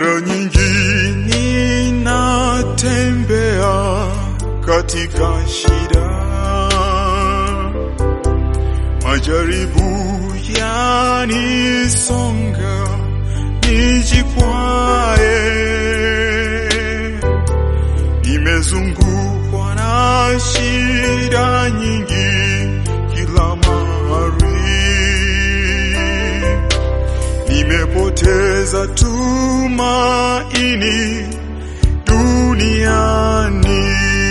Mara nyingi ninatembea katika shida, majaribu yanisonga, nijikwae. Nimezungukwa na shida nyingi kila mahali, nimepoteza tumaini duniani.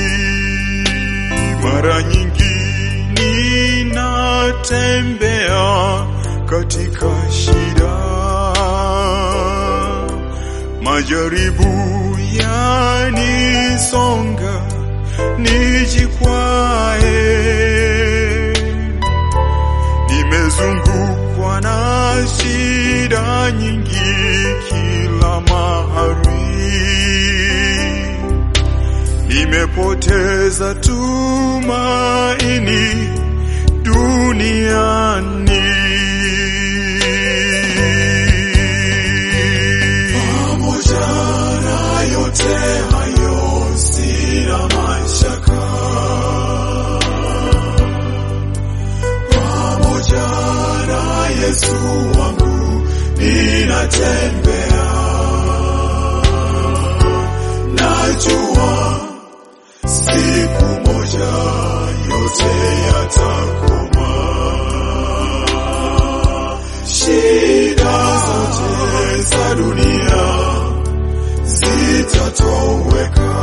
Mara nyingi ninatembea katika shida, majaribu yanisonga, nijikwae. Nimezungukwa na shida nyingi kila mahali, nimepoteza tumaini duniani. Pamoja na yote hayo, sina mashaka pamoja na Yesu wangu ninatembea, najua siku moja yote yatakoma, shida zote za dunia zitatoweka.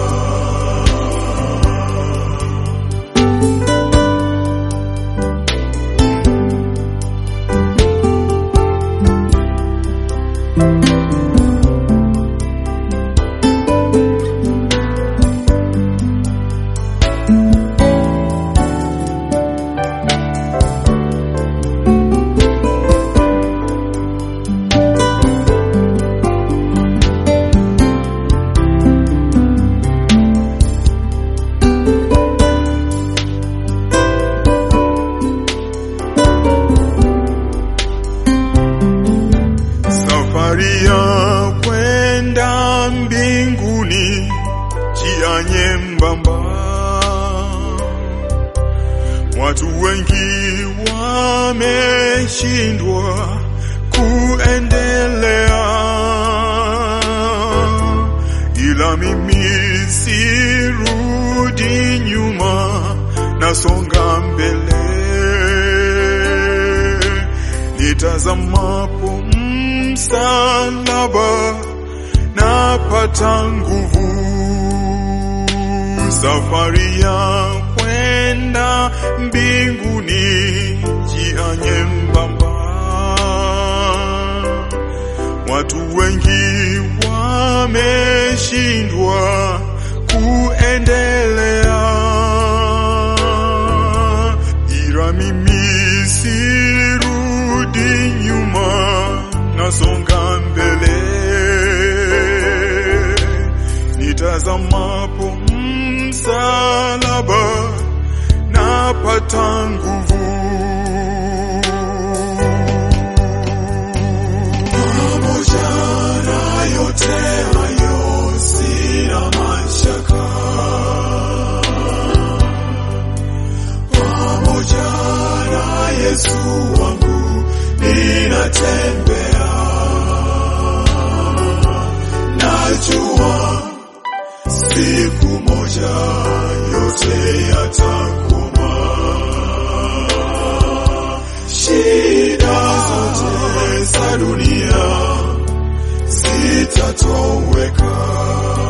Safari ya kwenda mbinguni, njia nyembamba, watu wengi wameshindwa kuendelea, ila mimi sirudi nyuma, nasonga mbele nitazamapo msalaba napata nguvu. Safari ya kwenda mbinguni, njia nyembamba, watu wengi wameshindwa kuendelea, ila mimi sirudi nyuma, nasonga mbele, nitazamapo msalaba napata nguvu. Pamoja na yote hayo, sina mashaka pamoja na Yesu wangu ninatembea, najua siku moja yote yatakoma, shida zote za dunia zitatoweka.